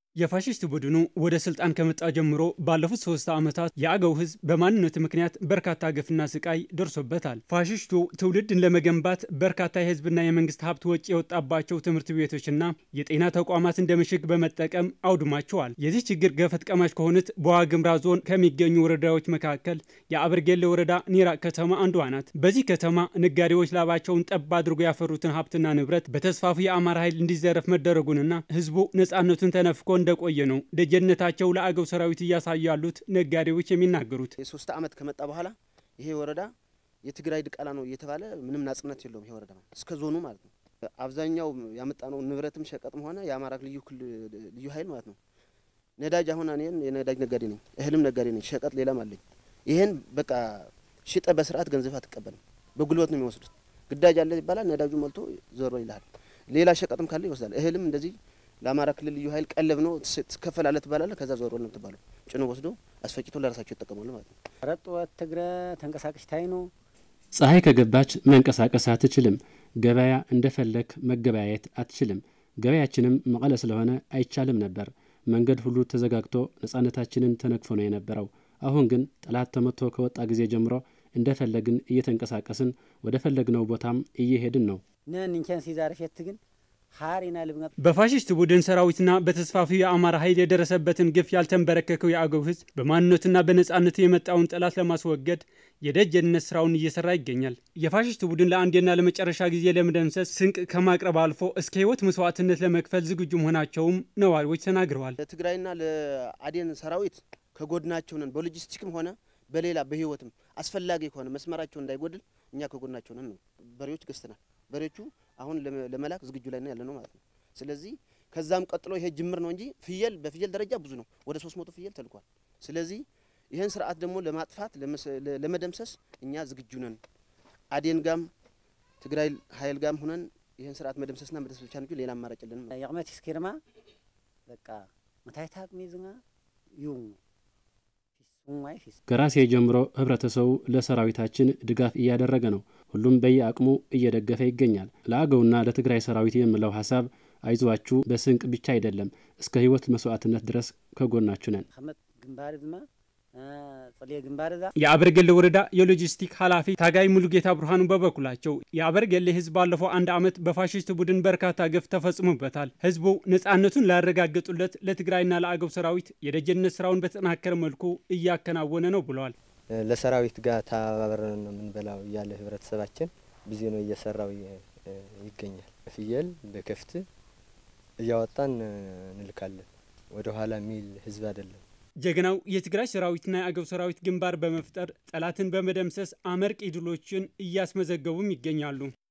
የፋሽስት ቡድኑ ወደ ስልጣን ከመጣ ጀምሮ ባለፉት ሶስት ዓመታት የአገው ሕዝብ በማንነቱ ምክንያት በርካታ ግፍና ስቃይ ደርሶበታል። ፋሽስቱ ትውልድን ለመገንባት በርካታ የሕዝብና የመንግስት ሀብት ወጪ የወጣባቸው ትምህርት ቤቶችና የጤና ተቋማት እንደ ምሽግ በመጠቀም አውድሟቸዋል። የዚህ ችግር ገፈት ቀማሽ ከሆኑት በዋግምራ ዞን ከሚገኙ ወረዳዎች መካከል የአበርጌሌ ወረዳ ኒራቅ ከተማ አንዷ ናት። በዚህ ከተማ ነጋዴዎች ላባቸውን ጠብ አድርጎ ያፈሩትን ሀብትና ንብረት በተስፋፊ የአማራ ኃይል እንዲዘረፍ መደረጉንና ሕዝቡ ነፃነቱን ተነፍቆ እንደቆየ ነው ደጀነታቸው ለአገው ሰራዊት እያሳዩ ያሉት ነጋዴዎች የሚናገሩት። የሶስት ዓመት ከመጣ በኋላ ይሄ ወረዳ የትግራይ ድቃላ ነው እየተባለ ምንም ናጽነት የለውም። ይሄ ወረዳ እስከ ዞኑ ማለት ነው። አብዛኛው ያመጣነው ንብረትም ሸቀጥም ሆነ የአማራ ልዩ ልዩ ኃይል ማለት ነው። ነዳጅ አሁን እኔን የነዳጅ ነጋዴ ነኝ፣ እህልም ነጋዴ ነኝ፣ ሸቀጥ ሌላም አለኝ። ይህን በቃ ሽጠ በስርዓት ገንዘብ አትቀበልም። በጉልበት ነው የሚወስዱት። ግዳጅ አለ ይባላል። ነዳጁ መልቶ ዞሮ ይልሃል። ሌላ ሸቀጥም ካለ ይወስዳል። እህልም እንደዚህ ለአማራ ክልል ልዩ ኃይል ቀለብ ነው ትከፈላለህ ትባላለህ። ከዛ ዞር ነው የምትባለው። ጭኖ ወስዶ አስፈጭቶ ለራሳቸው ይጠቀማሉ ማለት ነው። ረጥወት ትግረ ተንቀሳቃሽ ታይ ነው። ፀሐይ ከገባች መንቀሳቀስ አትችልም። ገበያ እንደፈለግ መገበያየት አትችልም። ገበያችንም መቀለ ስለሆነ አይቻልም ነበር። መንገድ ሁሉ ተዘጋግቶ ነጻነታችንን ተነክፎ ነው የነበረው። አሁን ግን ጠላት ተመቶ ከወጣ ጊዜ ጀምሮ እንደፈለግን እየተንቀሳቀስን ወደ ፈለግነው ቦታም እየሄድን ነው። ነን እንቸን ሲዛረሸት ግን ሀሪና ልብና በፋሽስት ቡድን ሰራዊትና በተስፋፊው የአማራ ኃይል የደረሰበትን ግፍ ያልተንበረከከው የአገው ሕዝብ በማንነቱና በነጻነቱ የመጣውን ጠላት ለማስወገድ የደጀንነት ስራውን እየሰራ ይገኛል። የፋሽስት ቡድን ለአንዴና ለመጨረሻ ጊዜ ለመደምሰስ ስንቅ ከማቅረብ አልፎ እስከ ህይወት መስዋዕትነት ለመክፈል ዝግጁ መሆናቸውም ነዋሪዎች ተናግረዋል። ለትግራይና ለአዴን ሰራዊት ከጎድናቸው ነን። በሎጂስቲክም ሆነ በሌላ በህይወትም አስፈላጊ ከሆነ መስመራቸው እንዳይጎድል እኛ ከጎድናቸው ነን ነው። በሬዎች ገዝተናል። በሬዎቹ አሁን ለመላክ ዝግጁ ላይ ነው ያለ ነው ማለት ነው። ስለዚህ ከዛም ቀጥሎ ይሄ ጅምር ነው እንጂ ፍየል በፍየል ደረጃ ብዙ ነው። ወደ ሶስት መቶ ፍየል ተልኳል። ስለዚህ ይህን ስርዓት ደግሞ ለማጥፋት ለመደምሰስ እኛ ዝግጁ ነን። አዴን ጋም ትግራይ ኃይል ጋም ሁነን ይህን ስርዓት መደምሰስና መደምሰስ ብቻ እንጂ ሌላ አማራጭ የለንም። የቅመት ስኪርማ በቃ መታይታ ቅሚ ዝና ዩም ከራሴ ጀምሮ ህብረተሰቡ ለሰራዊታችን ድጋፍ እያደረገ ነው። ሁሉም በየአቅሙ እየደገፈ ይገኛል። ለአገውና ለትግራይ ሰራዊት የምለው ሀሳብ አይዟችሁ፣ በስንቅ ብቻ አይደለም እስከ ህይወት መስዋዕትነት ድረስ ከጎናችሁ ነን። ግንባር ድማ ጸልየ ግንባር ዛ የአበርጌሌ ወረዳ የሎጂስቲክ ኃላፊ ታጋይ ሙሉጌታ ብርሃኑ በበኩላቸው የአበርጌሌ ህዝብ ባለፈው አንድ ዓመት በፋሽስት ቡድን በርካታ ግፍ ተፈጽሞበታል። ህዝቡ ነፃነቱን ላረጋገጡለት ለትግራይና ለአገው ሰራዊት የደጀንነት ስራውን በተጠናከረ መልኩ እያከናወነ ነው ብለዋል። ለሰራዊት ጋር ተባብረን ነው የምንበላው እያለ ህብረተሰባችን ብዙ ነው እየሰራው ይገኛል። ፍየል በከፍት እያወጣን እንልካለን። ወደ ኋላ የሚል ህዝብ አይደለም። ጀግናው የትግራይ ሰራዊትና የአገው ሰራዊት ግንባር በመፍጠር ጠላትን በመደምሰስ አመርቂ ድሎችን እያስመዘገቡም ይገኛሉ።